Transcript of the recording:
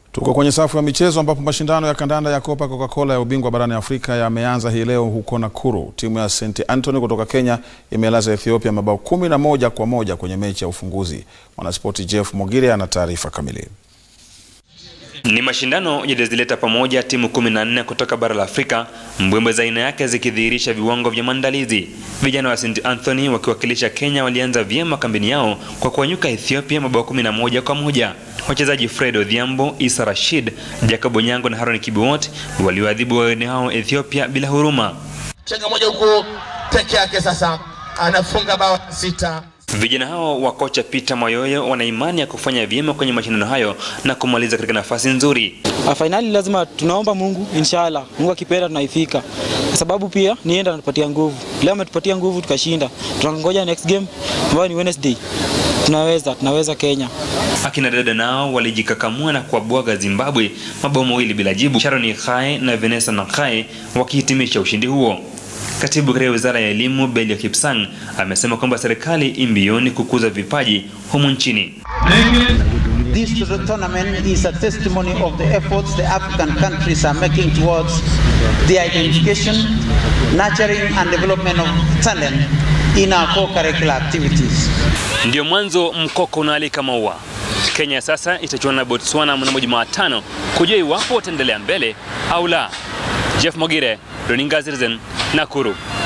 Tuko kwenye safu ya michezo ambapo mashindano ya kandanda ya Copa Coca-Cola ya ubingwa barani Afrika yameanza hii leo huko Nakuru. Timu ya St Anthony kutoka Kenya imelaza Ethiopia mabao kumi na moja kwa moja kwenye mechi ya ufunguzi. Mwanaspoti Jeff Mogire ana taarifa kamili. Ni mashindano yalizileta pamoja timu 14 kutoka bara la Afrika, mbwembwe za aina yake zikidhihirisha viwango vya maandalizi. Vijana wa St Anthony wakiwakilisha Kenya walianza vyema kambini yao kwa kuwanyuka Ethiopia mabao 11 kwa moja. Wachezaji Fred Odhiambo, Isa Rashid, Jacob Onyango na Haron Kibiwot waliwaadhibu wageni hao Ethiopia bila huruma. Chenga moja huku peke yake, sasa anafunga bao sita. Vijana hao wa kocha Peter Mayoyo wana imani ya kufanya vyema kwenye mashindano hayo na kumaliza katika nafasi nzuri. Fainali lazima tunaomba Mungu, inshallah Mungu akipenda tunaifika, kwa sababu pia nienda anatupatia nguvu. Leo ametupatia nguvu tukashinda, tunangoja next game ambayo ni Wednesday. Tunaweza, tunaweza Kenya. Akina dada nao walijikakamua na kuwabwaga Zimbabwe mabao mawili bila jibu, Sharon Khae na Vanessa Nakhae wakihitimisha ushindi huo. Katibu katika wizara ya elimu Belio Kipsang amesema kwamba serikali imbioni kukuza vipaji humu nchini. This tournament is a testimony of the efforts the African countries are making towards the identification, nurturing and development of talent in our co-curricular activities. Ndio mwanzo mkoko unaalika maua. Kenya sasa itachuana na Botswana mnamo Jumatano kujua iwapo wataendelea mbele au la. Jeff Mogire, Runinga Citizen, Nakuru.